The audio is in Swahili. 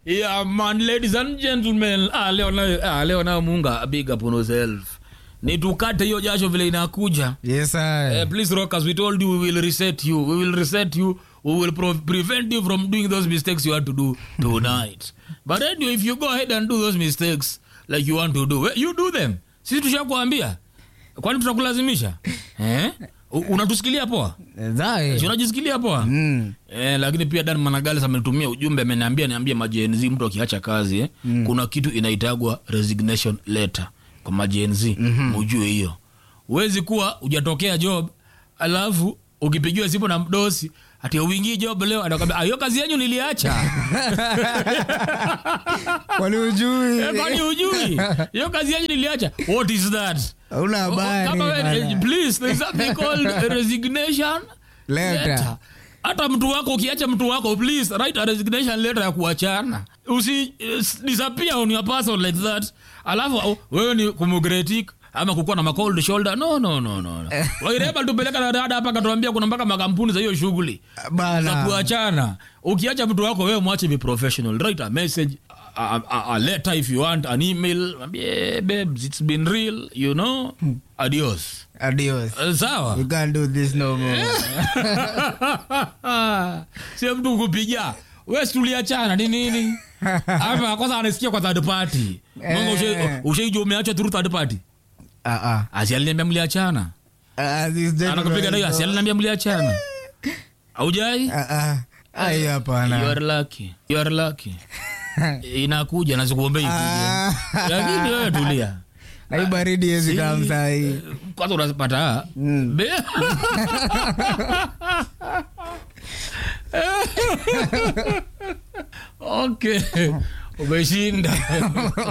Yeah, man, ladies and gentlemen. Ah, leo nayo ah, leo nayo Munga big up on yourself. Ni tukate hiyo jasho vile inakuja. Yes, I. Eh, please rock as we told you we will reset you. We will reset you. We will pro- prevent you from doing those mistakes you had to do tonight. But anyway, if you go ahead and do those mistakes like you want to do, well, you do them. Sisi tushakuambia. Kwani tutakulazimisha? Eh? U- Unatusikilia poa? Zai. Si unajisikilia poa? Mm. Eh, lakini pia Dan Managales amenitumia ujumbe ameniambia niambie majenzi mtu akiacha kazi eh, kuna kitu inaitagwa resignation letter kwa majenzi mm-hmm. ujue hiyo huwezi kuwa hujatokea job alafu ukipigiwa simu na mdosi ati uingii job leo anakwambia "Ah, hiyo kazi yenyu niliacha Kwani ujui? Eh, kwani hujui hiyo kazi yenyu niliacha what is that Hauna habari. Kama we- bana. eh, please there's something called a resignation Letter. letter. hata mtu wako ukiacha mtu wako please write a resignation letter ya kuachana usi uh, disappear on your person like that alafu uh, wewe ni kumugretik ama kukuwa na macold shoulder no no no no no. waireba tupeleka na dada hapa katuambia kuna mpaka makampuni za hiyo shughuli za Bana. kuachana ukiacha mtu wako wewe mwache be professional write a message a, a, a letter if you want an email Mwambie, babes it's been real you know adios Adios. Eh, sawa You can't do this no more. sio mtu kupiga we tuliachana ni nini ama kwanza anasikia kwa third party Mungu ushe- ushaijua umeachwa through third party Ah, ah. asi aliniambia mliachana Ah, this gentleman anakupiga nayo asi is- aliniambia mliachana aujai Ah, ah. Ai, you hapana. are lucky you are lucky inakuja nasikuombei ikuje Ah. lakini wewe tulia Na hii baridi hezi kama saa hii. kwanza unapata Be- okay umeshinda